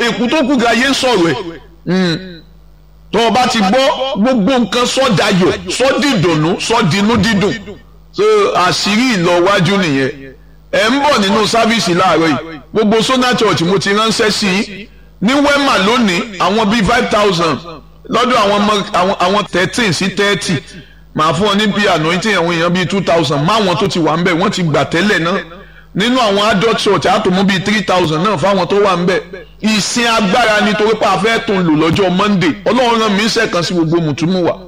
èkú tó kú ga yé ń sọ̀rọ̀ ẹ̀ tó o bá ti gbọ́ gbogbo nǹkan sọ́dayọ̀ sọ́dìdùnnú sọ́dinú dídùn so àṣírí ìlọwájú nìyẹn ẹ̀ ń bọ̀ nínú sáfíìsì láàárọ̀ yìí gbogbo Sona Church mo ti ránṣẹ́ sí i ní Wema lónìí àwọn bíi five thousand lọ́dọ̀ àwọn ọmọ àwọn thirteen sí thirty màá fún ọ ní bíi anointing àwọn èèyàn bíi two thousand máwọn tó ti wà ń bẹ̀ wọ́n ti gbà tẹ́lẹ̀ náà nínú àwọn adult church àtòmú bíi three thousand náà fáwọn tó wà ń bẹ̀ ìsìn agbára nítorí pé a fẹ́ tún lò lọ́jọ́ Monday Ọlọ́run rán mi sẹ́ẹ̀kan sí gbogbo mùtúmù wa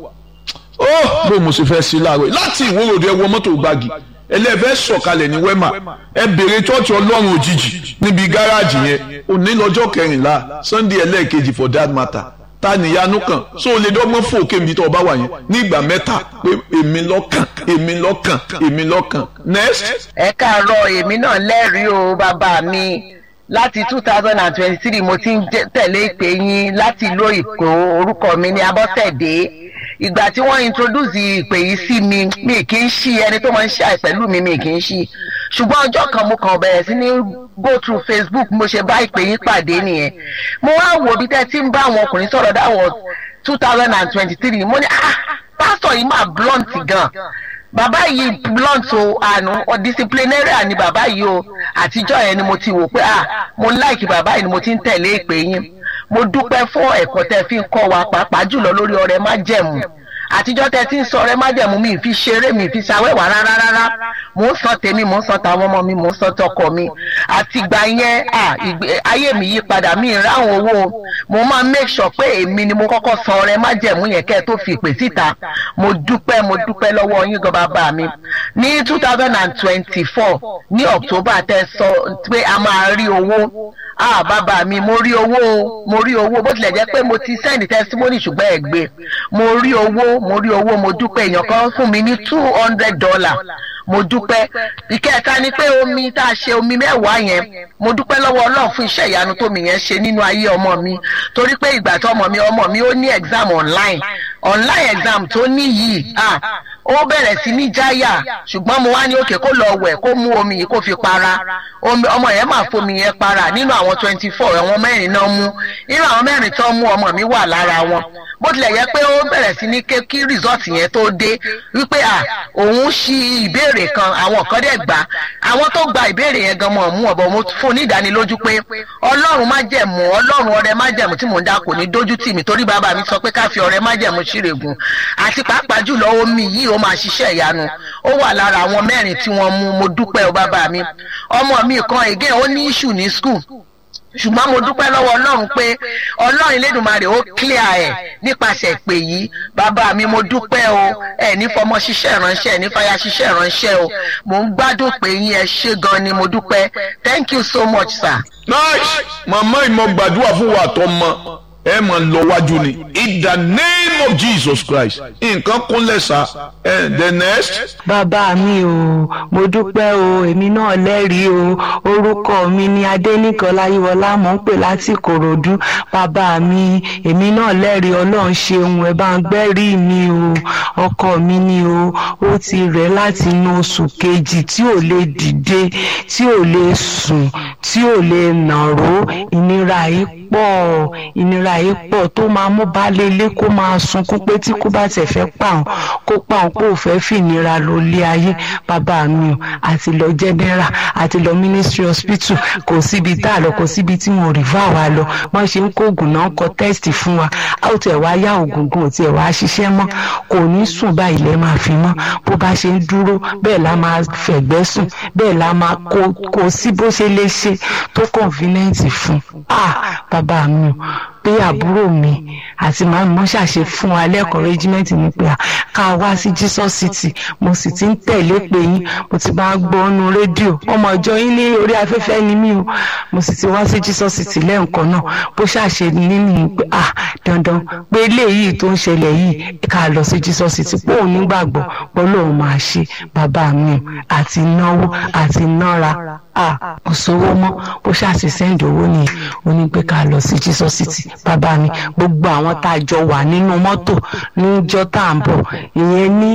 ó bó mo sì fẹ́ sí láàárọ̀ láti ìwúròdì ẹwọ mọ́tò gbági ẹlẹ́fẹ́ sọ̀kalẹ̀ ní Wema ẹ bèrè chọ́ọ̀chì Ọlọ́run òjijì níbi gáràjì yẹn òní lọ́jọ́ kẹrìnlá Sunday ẹlẹ́ẹ̀kejì for that matter ta nìyanu kan so o lè dọ́gbọ́n fò kébi tó o bá wà yẹn ní ìgbà mẹ́ta pé èmi lọ́kàn èmi lọ́kàn èmi lọ́kàn next. ẹ káàárọ̀ èmi náà lẹ́rìí o bàbá mi láti two thousand and twenty-three mo ti ń tẹ̀lé ìpè yín láti ìlú Èkó orúkọ mi ní Abọ́sẹ̀dé ìgbà tí wọ́n introduce ìpè yìí sí mi mi kì í ṣí ẹni tó máa ń ṣe àìpẹ̀lú mi mi kì í ṣí ṣùgbọ́n ọjọ́ kan mo kàn bẹ̀rẹ̀ sí ní go through Facebook mo ṣe bá ìpè yín pàdé nìyẹn mo wá wò bí tẹ́ ti ń bá àwọn ọkùnrin sọ̀rọ̀ dáwọ̀ two thousand and twenty-three mo ní ah pásítọ̀ yìí máa blunt gan bàbá yìí blunt o àánú disciplinarian ni bàbá yìí o àtijọ́ yẹn ni mo ti wò pé ah mo like bàbá yìí ni mo ti ń tẹ̀lé ìpè yín mo dúpẹ́ fún ẹ̀kọ́ tẹ́ fi ń kọ́ wa pàápàá jùlọ lórí ọrẹ májẹ̀mú àtijọ́ tẹ́ ti ń sọ ọrẹ májẹ̀mú mi fi ṣeré mi fi ṣàwẹ́wà rárá rárá mò ń san tèmi mò ń san tàwọn ọmọ mi mò ń san tọkọ mi àtìgbà yẹn ayé mi yí padà mi ráhùn owó mo máa make sure pé èmi ni mo kọ́kọ́ san ọrẹ májẹ̀mú yẹn kẹ́ ẹ tó fi ìpè síta mo dúpẹ́ mo dúpẹ́ lọ́wọ́ yín gan bàbá mi ní two thousand and twenty-four ní October tẹ́ sọ pé a máa rí owó ah bàbá mi mo rí owó mo rí owó bó tilẹ̀ jẹ́ pé mo ti send testimony ṣùgbọ́n ẹ̀ gbé mo rí owó mo rí owó mo dúpẹ́ èèyàn kan fún mi ní two hundred dollar mo dúpẹ́ ìkẹta ni pé omi tá a ṣe omi mẹ́wàá yẹn mo dúpẹ́ lọ́wọ́ ọlọ́run fún iṣẹ́ ìyanu tó mi yẹn ṣe nínú ayé ọmọ mi torí pé ìgbà tó ọmọ mi ọmọ mi ó ní exam online online exam tó ní yìí ah ó bẹ̀rẹ̀ sí ní jáyà ṣùgbọ́n mo wá ní òkè kó lọ wẹ̀ kó mú omi yìí kó fi para ọmọ yẹn máa fomi yẹn para nínú àwọn twenty four àwọn mẹ́rin náà mú nínú àwọn mẹ́rin tó mú ọmọ mi wà lára wọn bó tilẹ̀ yẹ pé ó bẹ̀rẹ̀ sí ní ké kí result yẹn tó dé wípé à òun ṣí ìbéèrè kan àwọn kan dẹ̀ gbà àwọn tó gba ìbéèrè yẹn gan mọ̀ mú ọ̀bọ̀ mo fún ní ìdánilójú pé ọlọ́run má jẹ̀mú ọlọ́run ọrẹ má jẹ̀mú tí mò ń dá kò ní dójú tì mí torí bàbá mi sọ pé ká fi ọrẹ má jẹ̀mú ṣírègùn àti pàápàá jùlọ omi yìí ó máa ṣiṣẹ́ ìyanu ó wà lára àwọn mẹ́rin tí wọ́n mú mo dúpẹ́ o bàbá mi ọmọ mi kan again ó ní issue ní school ṣùgbọ́n mo dúpẹ́ lọ́wọ́ ọlọ́run pé ọlọ́run Elédùmarè ó clear ẹ̀ nípasẹ̀ ìpè yìí bàbá mi mo dúpẹ́ o ẹ̀ ní fọmọ ṣiṣẹ́ ìránṣẹ́ ẹ̀ ní fàyà ṣiṣẹ́ ìránṣẹ́ o mò ń gbádùn pé yín ẹ ṣé gan ni mo dúpẹ́ thank you so much sir. nice màmá ìmọ̀ gbàdúrà fún wa tó mọ ẹ mọ̀ lọ wájú ni in the name of Jesus Christ nǹkan kúnlẹ̀ sá ẹ the next. bàbá mi o mo dúpẹ́ o èmi náà lẹ́rìí o orúkọ mi ni adẹ́nìkan láyéwọlá mò ń pè láti Ìkòròdú bàbá mi èmi náà lẹ́rìí ọlọ́run ṣeun ẹ bá ń gbẹ́rì mi o ọkọ mi ni o ó ti rẹ̀ láti inú oṣù kejì tí ò lè dìde tí ò lè sùn tí ò lè nàró ìnira yìí pọ̀ ìnira yìí pọ̀ tó máa mú baálé ilé kó máa sunkún pé tí kò bá tẹ̀ fẹ́ pa òun kó pa òun pé ò fẹ́ fìnira lọ lé ayé bàbá mi o àti lọ general àti lọ ministry hospital kò síbi tá a lọ kò síbi tí wọn ò rí fún àwa lọ wọn ṣe ń kó oògùn náà kọ test fún wa a ò tẹ̀ wá yá oògùn gan ò tiẹ̀ wá ṣiṣẹ́ mọ́ kò ní sùn báyìí lẹ́ máa fi mọ́ bó bá ṣe ń dúró bẹ́ẹ̀ la máa fẹ̀gbẹ́ sùn bẹ́ẹ̀ la máa kó kó sí bó ṣe lè ṣe tó convenient fún ah bàbá mi o pé àbúrò mi àti màmí mo ṣàṣe fún wa lẹ́kọ̀ọ́ rẹ́gímẹ́ǹtì ni pé ká wá sí Jesus City mo sì ti ń tẹ̀lé pé yín mo ti bá gbọ́ ọ́nu rédíò ọmọ ìjọ yín ní orí afẹ́fẹ́ ni mí o mo sì ti wá sí Jesus City lẹ́ǹkan náà bó ṣàṣe nínú pé ah dandan pé eléyìí tó ń ṣẹlẹ̀ yìí ká lọ sí Jesus City pé òun nígbàgbọ́ pé Ọlọ́run máa ṣe bàbá mi o àti náwó àti nára ah kò sówó mọ́ bó ṣàṣe sẹ́ǹdì owó nìyẹn ó ní pé ká lọ sí Jesus City bàbá mi gbogbo àwọn tá a jọ wà nínú mọ́tò níjọ́ tá à ń bọ̀ ìyẹn ní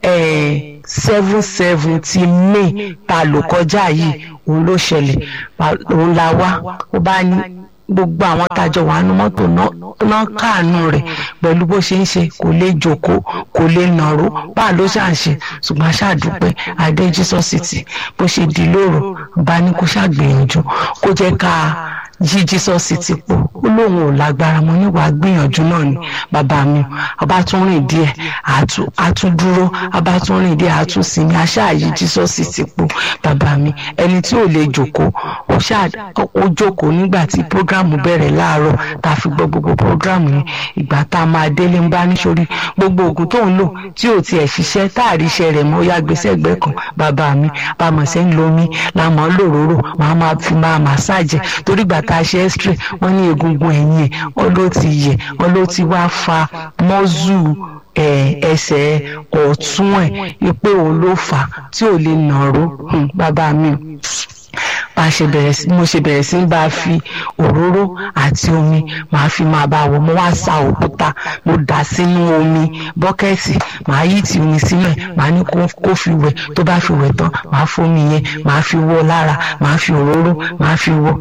seven seventy may tá a lò kọjá yìí òun ló ṣẹlẹ̀ òun la wá ó bá ní gbogbo àwọn tájọ wà nínú mọ́tò náà káàánú rẹ̀ pẹ̀lú bó ṣe ń ṣe kò lè jókòó kò lè nàró bá ló ṣà ń ṣe ṣùgbọ́n aṣáàdúpẹ́ adé Jesus city bó ṣe di lóru bá ní kó ṣàgbìyànjú kó jẹ́ ká yí Jesus city pò ó lóun ò lágbára mo níwàá gbìyànjú náà ni bàbá mi ọba tún rìn díẹ̀ àtún dúró ọba tún rìn díẹ̀ àtún sinmi aṣáàyí Jesus city pò bàbá mi ẹni tí ò lè jókòó ó jókòó nígbà tí programu bẹ̀rẹ̀ láàárọ̀ tá a fi gbọ́ gbogbo programu yẹn ìgbà tá a máa délé ń bá níṣorí gbogbo oògùn tó ń lò tí ò tiẹ̀ ṣiṣẹ́ tá a rí iṣẹ́ rẹ̀ mọ́ yá gbèsè ẹgbẹ́ kan bàbá mi bàmọ̀ sẹ́ ń lo omi làmọ́ lòróró màá máa fi máa màsáàjì torí ìgbà tá a ṣe ẹ́sítírì wọ́n ní egungun ẹ̀yìn ẹ̀ wọ́n ló ti yẹ̀ wọ́n ló ti wá fa mọ́zù ẹsẹ̀ ọ̀tún ẹ̀ pé òun ló fà á tí ò lè nàró bàbá mi bá ṣe bẹ̀rẹ̀ sí mo ṣe bẹ̀rẹ̀ sí ń bá a fi òróró àti omi màá fi máa bá a wọ̀ mo wá sa òkúta mo dà sínú omi bọ́kẹ́tì màá yí ti omi sílẹ̀ màá ní kó fi wẹ̀ tó bá fi wẹ̀ tán màá fomi yẹn màá fi wọ́ lára màá fi òróró màá fi wọ́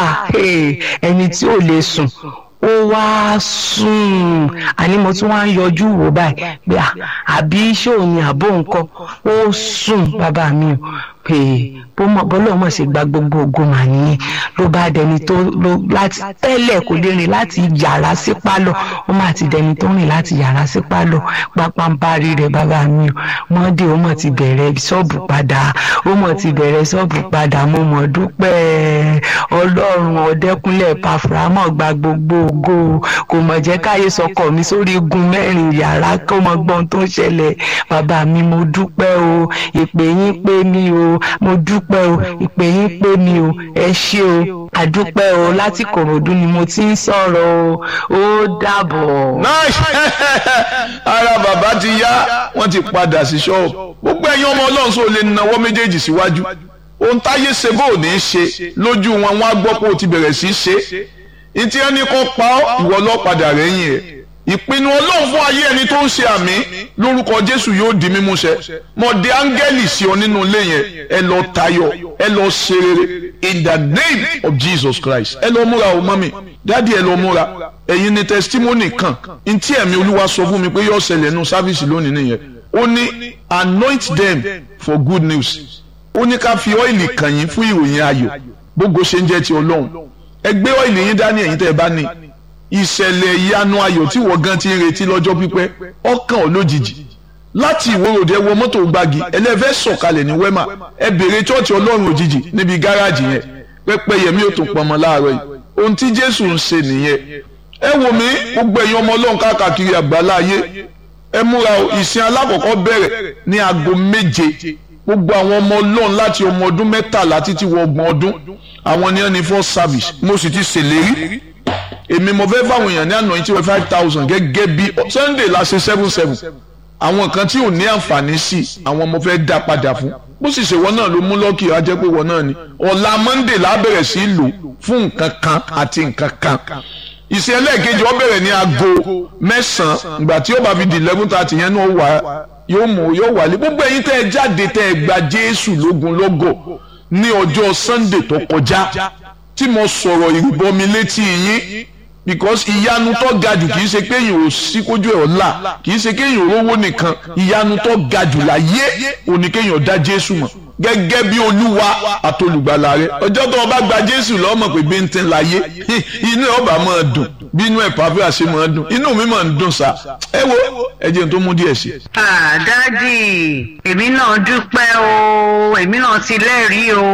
ẹni tí ò lè sùn ó wá sùn àní mo tún wá ń yọjú wò báyìí pé àbí ṣé òun ni àbó nǹkan ó sùn bàbá mi ò pé bọ́lá ọmọ ṣe gba gbogbo ògo mà nìyẹn ló bá dẹni tó ló láti tẹ́lẹ̀ kò lè rìn láti yàrá sí pálọ̀ ó mà ti dẹni tó rìn láti yàrá sí pálọ̀ pápánbárí rẹ̀ bàbá mi ò mọ́dé ó mọ̀ ti bẹ̀rẹ̀ ṣọ́ọ̀bù padà ó mọ̀ ti bẹ̀rẹ̀ ṣọ́ọ̀bù padà mo mọ̀ dúpẹ́ ọlọ́run ọ̀dẹ́kúnlẹ̀ pàfùrámọ̀ gba gbogbo ògo kò mọ̀ jẹ́ káyé sọkọ̀ mi sórí igun mẹ́rin yàrá kó mọ gbọ́n tó ń ṣẹlẹ̀ bàbá mi mo dúpẹ́ o ìpè yín pé mi o mo dúpẹ́ o ìpè yín pé mi o ẹ ṣé o àdúpẹ́ o láti kòròdú ni mo ti ń sọ̀rọ̀ o ó dàbọ̀. ara bàbá ti yá wọ́n ti padà sí ṣọ́ọ̀bù gbogbo ẹ̀yin ọmọ ọlọ́run sọ lè nawọ́ méjèèjì síwájú ohun táyé ṣe bó ní í ṣe lójú wọn wọn á gbọ́ pé o ti bẹ̀rẹ̀ sí í ṣe ìtí ẹni kan pa ọ́ ìwọ lọ padà rẹ́yìn ẹ̀ ìpinnu ọlọ́run fún ayé ẹni tó ń ṣe àmì lórúkọ jésù yóò di mímúṣẹ mo de áńgẹ́lì sí ọ nínú ilé yẹn ẹ lọ tayọ ẹ lọ ṣe rere in the name of jesus christ ẹ lọ múra o mọ́mì dáàdi ẹ lọ múra ẹ̀yin ni testimony kan ntí ẹ̀mí olúwa sọ fún mi pé yóò ṣẹlẹ̀ nù sáfíìsì lónìí nìyẹn ó ní anoint them for good news ó ní ká fi ọ́ìlì kàn yín fún ìròyìn ayọ̀ gbogbo ṣe ń jẹ́ ti ọlọ́run ẹ gbé ọ́ìlì yín dání ẹ̀yin tẹ́ ẹ bá ní ìṣẹ̀lẹ̀ ìyanu ayọ̀ tí wọ́n gan ti ń retí lọ́jọ́ pípẹ́ ọkàn ò lójijì láti ìwòròdé wọ mọ́tò gbági ẹlẹ́fẹ́ sọ̀kalẹ̀ ní wẹ́mà ẹ bèrè chọ́ọ̀chì ọlọ́run òjijì níbi gáràjì yẹn pẹ́pẹ́ yẹmí ò tún pọnmọ láàárọ̀ yìí ohun tí jésù ń ṣe nìyẹn ẹ wò mí gbogbo ẹ̀yin ọmọ ọlọ́run káàkiri àgbàlá ayé ẹ múra ìsìn alákọ̀ọ́kọ́ bẹ̀rẹ̀ ní aago méje gbogbo àwọn ọmọ ọlọ́run láti ọmọ ọdún mẹ́tàlá títí wọ ọgbọ̀n ọdún àwọn ni wọ́n ní first service mo sì ti ṣèlérí èmi mo fẹ́ fáwọn èèyàn ní àná tí wọ́n five thousand gẹ́gẹ́ bí sunday la ṣe seven seven àwọn kan tí ò ní àǹfààní sí àwọn mo fẹ́ dá padà fún bó sì ṣe wọ́n náà ló mú lọ́kì ajẹ́ pé wọ́n náà ni ọ̀la monday la bẹ̀rẹ̀ sí lò fún nǹkan kan àti nǹkan kan ìṣe ẹlẹ́ẹ̀kejì ó bẹ̀rẹ̀ ní aago mẹ́sàn-án ìgbà tí ó bá fi di eleven thirty yẹn náà wà yóò mú yóò wálé gbogbo ẹ̀yin tẹ́ ẹ jáde tẹ́ ẹ gba jésù lógun lọ́gọ̀ ní ọjọ́ sunday tó kọjá tí mo sọ̀rọ̀ ìrìbọmi létí yín because ìyanu tó ga jù kì í ṣe kéèyàn ò sí kójú ẹ̀ ọ̀la kì í ṣe kéèyàn ò rówó nìkan ìyanu tó ga jù láyé òní kéèyàn dá jésù mọ̀ gẹ́gẹ́ bí olúwa àtolùgbàlà rẹ ọjọ́ tó o bá gba jésù lọ́mọ̀ pé bí n ti ń láyé inú ẹ̀ ọba máa dùn bí inú ẹ̀ pàfẹ́ àṣẹ máa dùn inú mi máa ń dùn sá ẹ wo ẹ jẹ́ n tó mú díẹ̀ sí. dádì èmi náà dúpẹ́ o èmi náà ti lẹ́rìí o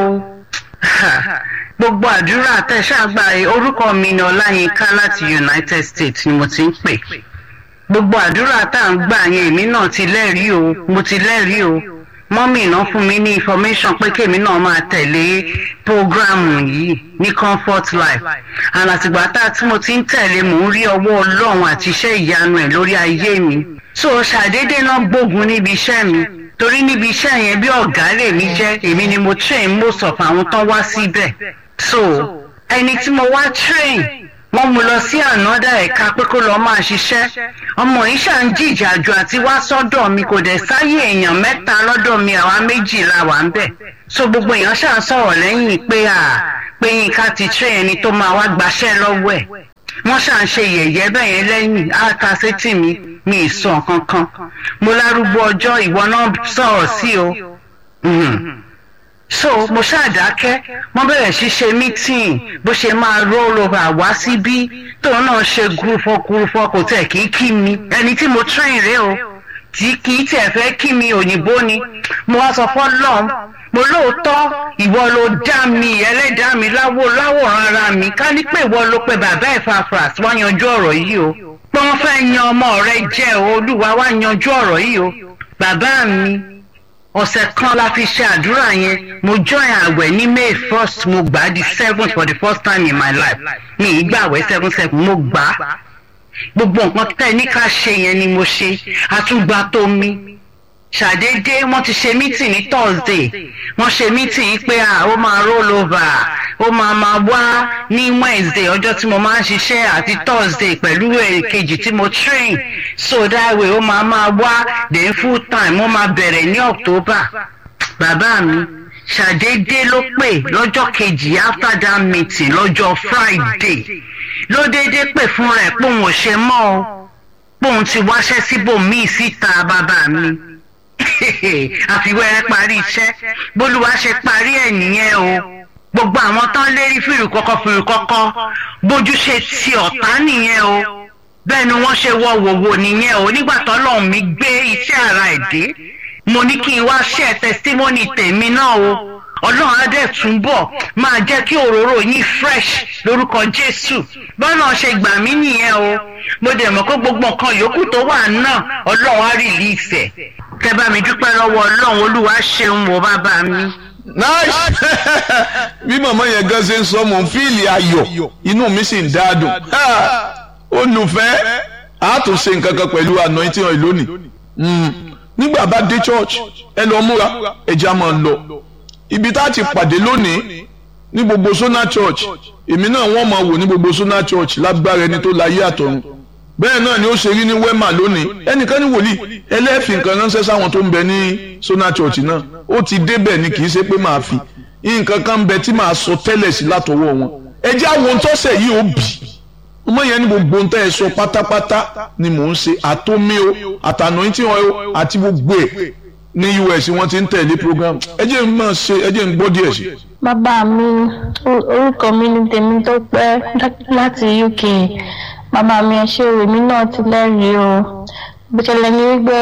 gbogbo àdúrà tẹ̀sàgbà orúkọ mi ni ọláyínká láti united states ni mo ti ń pè gbogbo àdúrà tá à ń gbà yẹn èmi náà ti lẹ́rìí o mo ti lẹ́rìí o mọ́mì náà fún mi ní information pé kémi náà máa tẹ̀lé programu yìí ní comfort life and àtìgbà tá tí mo ti ń tẹ̀lé mò ń rí ọwọ́ ọlọ́run àti iṣẹ́ ìyanu ẹ̀ lórí ayé mi so ṣàdédé náà gbógun níbi iṣẹ́ mi torí níbi iṣẹ́ yẹn bí ọ̀gá lèmi jẹ́ èmi ni mo train most of àwọn tán wá síbẹ̀ so ẹni tí mo wá train wọ́n mú lọ sí ànádà ẹ̀ka pé kó lọ́ọ́ máa ṣiṣẹ́ ọmọ yìí ṣà ń jìjàjù àti wá sọ́dọ̀ mi kò dẹ̀ sáyé èèyàn mẹ́ta lọ́dọ̀ mi àwa méjì la wà ń bẹ̀ so gbogbo èèyàn ṣáà sọ̀rọ̀ lẹ́yìn pé à pé yínká ti train ẹni tó máa wá gbaṣẹ́ lọ́wọ́ ẹ̀ wọ́n ṣáà ń ṣe yẹ̀yẹ́ bẹ́ẹ̀ yẹn lẹ́yìn áta sétí mi mi ì sọ kankan mo lárúgbó ọjọ́ ìwọ náà sọ̀rọ̀ sí o so mo ṣàdákẹ́ wọ́n bẹ̀rẹ̀ sí ṣe meeting bó ṣe máa roll over wá síbí tóun náà ṣe gúrúfọ́ gúrúfọ́ kò tẹ̀ kí kí mi ẹni tí mo train rèé o tí kì í tiẹ̀ fẹ́ kí mi òyìnbó ni mo wá sọ fọ́lọ́m mo lóòótọ́ ìwọ ló dá mi ẹlẹ́dàá mi láwò láwòrán ara mi ká ní pé ìwọ ló pe bàbá Epaphras wá yanjú ọ̀rọ̀ yìí o pé wọ́n fẹ́ yan ọmọ rẹ jẹ́ o olúwa wá yanjú ọ̀rọ̀ yìí o bàbá mi ọ̀sẹ̀ kan la fi ṣe àdúrà yẹn mo join àwẹ̀ ní May first mo gbà á di seven for the first time in my life mi ì gbàwẹ̀ seven seven mo gbà á gbogbo nǹkan tẹ́ ní ká ṣe yẹn ni mo ṣe àtúgbà tó mi ṣàdédé wọ́n ti ṣe mítìn ní thursday wọ́n ṣe mítìn pé à ó máa roll over ó máa máa wá ní wednesday ọjọ́ tí mo máa ń ṣiṣẹ́ àti thursday pẹ̀lú èkejì tí mo train so that way ó máa máa wá then full time ó máa bẹ̀rẹ̀ ní october bàbá mi ṣàdédé ló pè lọ́jọ́ kejì after that meeting lọ́jọ́ friday ló déédéé pè fún rẹ̀ pé òun ò ṣe mọ́ o pé òun ti wáṣẹ́ síbòmíì síta bàbá mi àfiwẹ́rẹ́ parí iṣẹ́ bólúwa ṣe parí ẹ̀ nìyẹn o gbogbo àwọn tán lérí fìrì kọ́kọ́ fìrì kọ́kọ́ bójú ṣe ti ọ̀tá nìyẹn o bẹ́ẹ̀ ni wọ́n ṣe wọ wòwò nìyẹn o nígbà tọ́lọ́run mi gbé iṣẹ́ ara ẹ̀ dé mo ní kí n wá ṣe testimony tèmi náà o ọlọ́run á dẹ̀ túbọ̀ máa jẹ́ kí òróró yín fresh lórúkọ jésù bọ́lá ṣe gbà mí nìyẹn o mo dẹ̀ mọ̀ pé gbogbo nǹkan yòókù tó wà náà ọlọ́run á release ẹ̀ tẹ́ bá mi dúpẹ́ lọ́wọ́ ọlọ́run olúwa ṣeun wò bàbá mi. nice bí màmá yẹn gan ṣe ń sọ mò ń fíìlì ayọ̀ inú mi sì ń dáadùn olùfẹ́ a tún ṣe nǹkan kan pẹ̀lú anointing oil lónìí nígbà bá dé church ẹ lọ múra ẹja máa lọ ibi tá a ti pàdé lónìí ní gbogbo Sona Church èmi náà wọ́n máa wò ní gbogbo Sona Church lágbára ẹni tó láyé àtọ̀run bẹ́ẹ̀ náà ni ó ṣe rí ní Wema lónìí ẹnìkan ní wòlíì ẹlẹ́ẹ̀fì nǹkan ránṣẹ́ sáwọn tó ń bẹ ní Sona Church náà ó ti débẹ̀ ni kì í ṣe pé màá fi nǹkan kan bẹ tí màá sọ tẹ́lẹ̀ sí látọwọ́ wọn ẹ jẹ́ àwọn ohun tọ́sẹ̀ yìí ó bì ọmọ yẹn ní gbogbo ohun tẹ́ ẹ sọ pátápátá ni mò ń ṣe àtọ́mí o àtànà tí wọn o àti gbogbo ẹ̀ ní us wọ́n ti ń tẹ̀lé program ẹ jẹ́ n máa ṣe ẹ jẹ́ n gbọ́ díẹ̀ sí. bàbá mi orúkọ mi ni tèmi tó pẹ́ láti uk bàbá mi ẹ ṣe èmi náà ti lẹ́rìí o bó ṣẹlẹ̀ ní wípé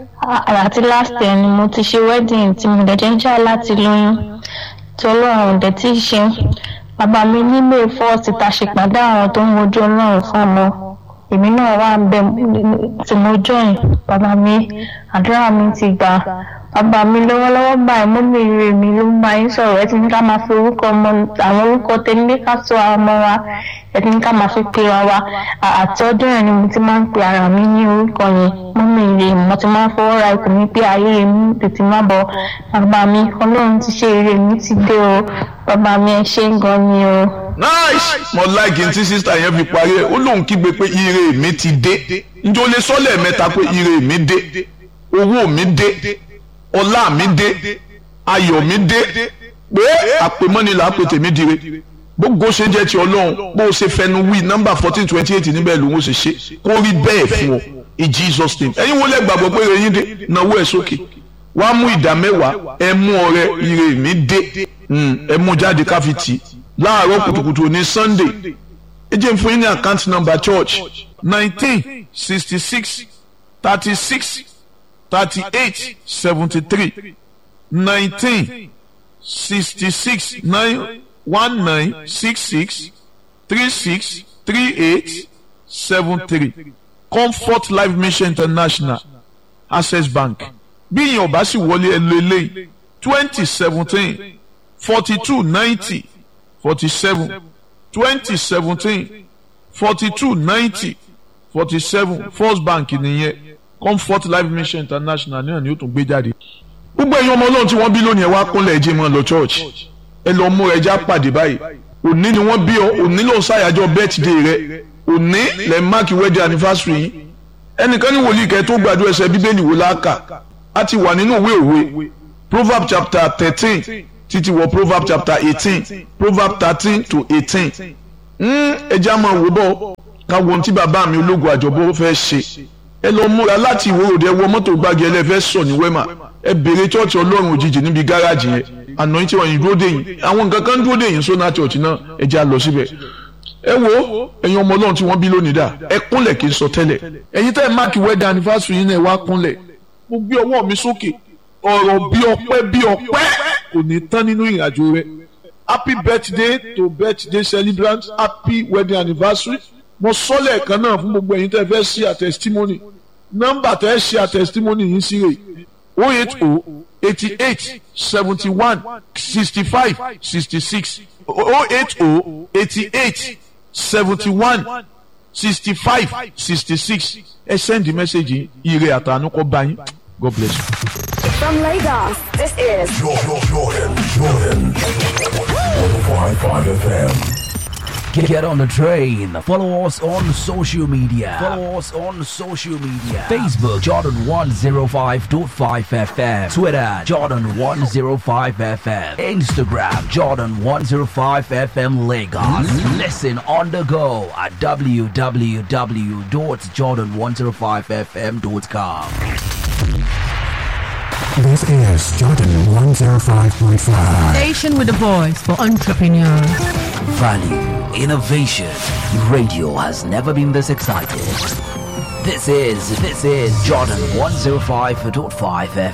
àti last year ni mo ti ṣe wedding tí mo dẹ̀jẹ̀ ń jà láti lóyún tí ọlọ́run dẹ̀ ti ṣe bàbá mi nílé fọ́ọ̀sì ta ṣèpàdé àwọn tó ń wojú ọlọ́run fún ọmọ èmi náà wà ń bẹ tí mo join bàbá mi àdúrà mi ti gbà bàbá mi lọ́wọ́lọ́wọ́ báyìí mọ́mí rẹ̀ mi ló ń bá yín sọ̀rọ̀ ẹ ti ní ká máa fi orúkọ ọmọ àwọn orúkọ tẹ́lẹ̀ ká sọ àwọn ọmọ wa ẹ ti ní ká máa fi pe wa wa àti ọdún yẹn ni mo ti máa ń pe ara mi ní orúkọ yẹn mọ́mí rẹ̀ mo ti máa ń fọwọ́ ra ikùn mi pé ayé rẹ̀ mi tètè má bọ̀ bàbá mi ọlọ́run ti ṣe ire mi ti dé o bàbá mi ẹ ṣe gan ni o. nice mo like n tí sísá yẹn fi parí ẹ ó lóun kígbe pé ire mi ti dé njẹ́ o lè sọ lẹ́ẹ̀mẹ́ta pé ire mi dé owó mi dé ọlá mi dé ayọ̀ mi dé pé àpèmọ́ni là á pè tèmi dire gbogbo ṣe jẹ́ ti ọlọ́run bó o ṣe fẹnu wí nọ́mbà fourteen twenty eight níbẹ̀ ló ń ṣe ṣe kó rí bẹ́ẹ̀ fún ọ in Jesus name ẹ̀yin wo lẹ gbàgbọ́ pé eyín dé náwó ẹ̀ sókè wàá mú ìdá mẹ́wàá ẹ mú ọrẹ ire mi dé ẹ mú jáde káfi tì í láàárọ̀ kùtùkùtù ní Sunday ẹ jẹ́ n fún yín ní account number church nineteen sixty six thirty six thirty-eight seventy-three nineteen sixty-six nine one nine six six three six three eight seven three comfort life mission international access bank bí ìyẹn ò bá sì wọlé ẹ lọ eléyìí twenty seventeen forty two ninety forty seven twenty seventeen forty two ninety forty seven first bank nìyẹn comfort life mission international náà ni ó tún gbé jáde. gbogbo ẹ̀yin ọmọ ọlọ́run tí wọ́n bí lónìí ẹ wá kúnlẹ̀ ẹ̀jẹ̀ mọ́ lọ church ẹ lọ mú ẹja pàdé báyìí òní ni wọ́n bí ọ òní ló ń ṣàyájọ́ birthday rẹ òní lẹ́ máàkì wedding anniversary yìí ẹnìkan ní wòlíì kẹ́ tó gbàdúrà ẹsẹ̀ bíbélì wò láàkà á ti wà nínú ìwé òwe proverb chapter thirteen títí wọ proverb chapter eighteen proverb thirteen to eighteen ẹ jẹ́ àmọ́ wò bọ́ ká wo ohun tí bàbá mi ológun àjọbọ fẹ́ ṣe ẹ lọ múra láti ìwòròdé wọ mọ́tò gbági ẹlẹ́fẹ́ sọ ní wẹ́mà ẹ béèrè chọ́ọ̀chì ọlọ́run òjijì níbi gáràjì yẹn àná yín tí wọ́n yín dúró dé yín àwọn nǹkan kan dúró dé yín sóná chọ́ọ̀chì náà ẹ jẹ́ à lọ síbẹ̀ ẹ wo ẹ̀yin ọmọ ọlọ́run tí wọ́n bí lónìí dà ẹ kúnlẹ̀ kí n sọ tẹ́lẹ̀ ẹ̀yin tẹ́ ẹ máàkì wedding anniversary yín náà ẹ wá kúnlẹ̀ mo gbé ọwọ́ mi sókè ọ̀rọ̀ bí ọpẹ́ bí ọpẹ́ kò ní tán nínú ìrìnàjò rẹ happy birthday to birthday celebrant happy wedding anniversary mo sọ lẹ́ẹ̀kan náà fún gbogbo ẹ̀yin tẹ́ fẹ́ ṣe àtẹ̀sítímọ́nì nọ́mbà tẹ́ ṣe àtẹ̀sítímọ́nì yìí sí rè o eight o eighty eight seventy one sixty five sixty six o eight o eighty eight seventy one sixty five sixty six ẹ send message ire àtànú kọ bá yín God bless you. From Lagos, this is Jordan, Jordan, Jordan. 105.5 FM. Get, get on the train. Follow us on social media. Follow us on social media. Facebook Jordan 105.5 FM. Twitter Jordan 105 FM. Instagram Jordan 105 FM Lagos. Listen on the go at www.jordan105fm.com. This is Jordan 105.5. Station with a voice for entrepreneurs. Value, innovation. Radio has never been this excited. This is this is Jordan 105.5 FM.